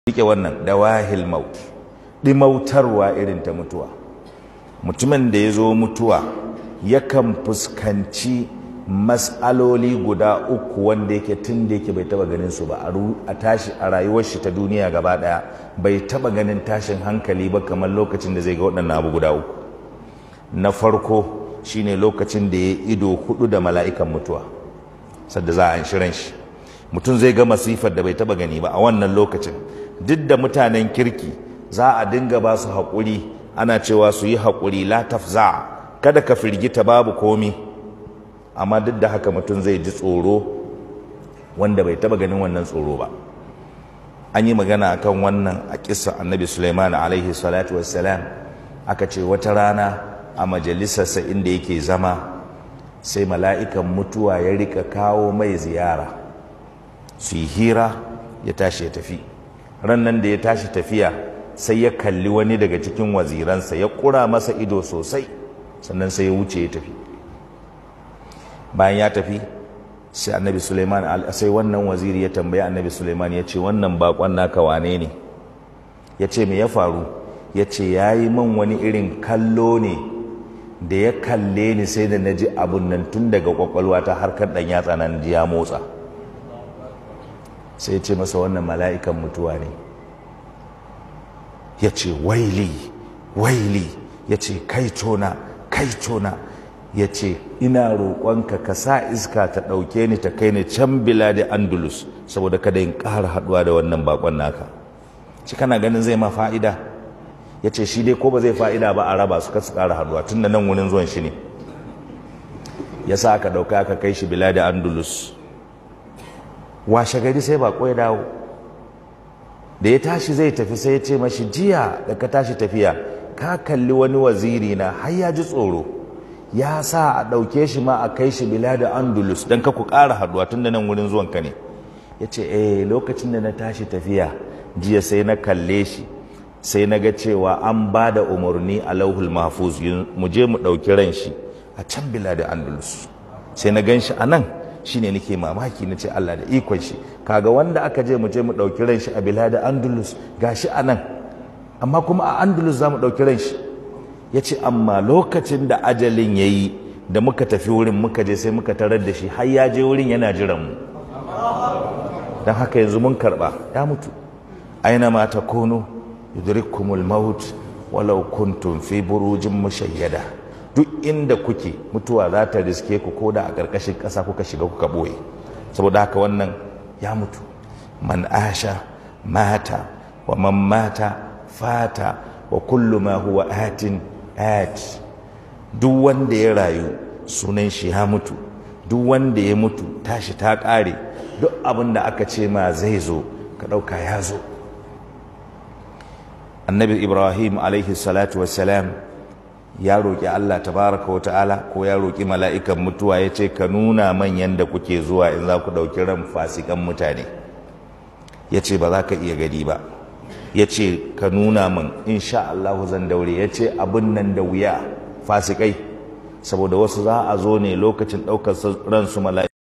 rike wannan dawahil maut dimautarwa irin ta mutuwa mutumin da ya zo mutuwa yakan fuskanci matsaloli guda uku wanda yake tun da yake bai taba ganin su ba a tashi a rayuwar shi ta duniya gaba daya bai taba ganin tashin hankali ba kamar lokacin da zai ga waɗannan abu guda uku na farko shine lokacin da ya ido hudu da mala'ikan mutuwa sadda za a an shirin shi mutum zai ga masifar da bai taba gani ba a wannan lokacin duk da mutanen kirki za a dinga ba su haƙuri ana cewa su yi haƙuri la tafza kada ka firgita babu komi amma duk da haka mutum zai ji tsoro wanda bai taba ganin wannan tsoro ba an yi magana akan wannan a kisa annabi suleiman alaihi salatu wassalam aka ce wata rana a majalisarsa inda yake zama sai mala'ikan mutuwa ya rika kawo mai ziyara su yi hira ya tashi ya tafi rannan da ya tashi tafiya sai ya kalli wani daga cikin waziransa ya kura masa ido sosai sannan sai ya wuce ya tafi bayan ya tafi sai annabi suleiman sai wannan waziri ya tambaya annabi suleiman ya ce wannan bakon naka wane ne ya ce me ya faru ya ce ya yi man wani irin kallo ne da ya kalle ni sai da na ji abun nan tun daga kwakwalwa ta harkar ɗan yatsa nan ji ya motsa sai ce masa wannan mala'ikan mutuwa ne ya ce waili waili ya ce kaitona kaitona ya ce ina roƙonka ka sa iska ta ɗauke ni ta kai ni can bila da andalus saboda kada in ƙara haɗuwa da wannan bakon naka shi kana ganin zai ma fa'ida ya ce shi dai ko ba zai fa'ida ba a raba su kasu ƙara haɗuwa tun da nan wurin zuwan shi ne ya sa aka ɗauka aka kai shi bila da andalus washe gari sai bako ya dawo da ya tashi zai tafi sai ya ce mashi jiya da ka tashi tafiya ka kalli wani waziri na har ya ji tsoro ya sa a ɗauke shi ma a kai shi bila da andalus don ka ku ƙara haɗuwa tun da nan wurin zuwanka ne ya ce eh lokacin da na tashi tafiya jiya sai na kalle shi sai na ga cewa an ba da umarni a lauhul mahfuz mu je mu ɗauki ran shi a can bila da andalus sai na gan shi a nan shine nake mamaki na ce Allah da ikon shi kaga wanda aka je mu je mu ɗauki ran shi a bila da andalus gashi a nan amma kuma a andalus za mu ɗauki ran shi ya ce amma lokacin da ajalin ya yi da muka tafi wurin muka je sai muka tarar da shi har ya je wurin yana jiran mu don haka yanzu mun karɓa ya mutu aina ma ta kono yudrikumul maut walau kuntum fi burujin mushayyada duk inda kuke mutuwa za ta riske ku ko da a ƙarƙashin ƙasa kuka shiga kuka ɓoye saboda haka wannan ya mutu man asha mata wa man mata fata wa kullu ma huwa atin at duk wanda ya rayu sunan shi ya mutu duk wanda ya mutu tashi ta ƙare duk abin da aka ce ma zai zo ka ɗauka ya zo annabi ibrahim alaihi salatu wassalam ya roƙi allah tabaraka wa ta'ala ko ya roƙi mala'ikan mutuwa ya ce ka nuna manyan da kuke zuwa in za ku ɗauki ran fasikan mutane ya ce ba za ka iya gani ba ya ce ka nuna min insha allahu zan daure ya ce abin nan da wuya fasikai saboda wasu za a zo ne lokacin ɗaukar ransu mala'ikan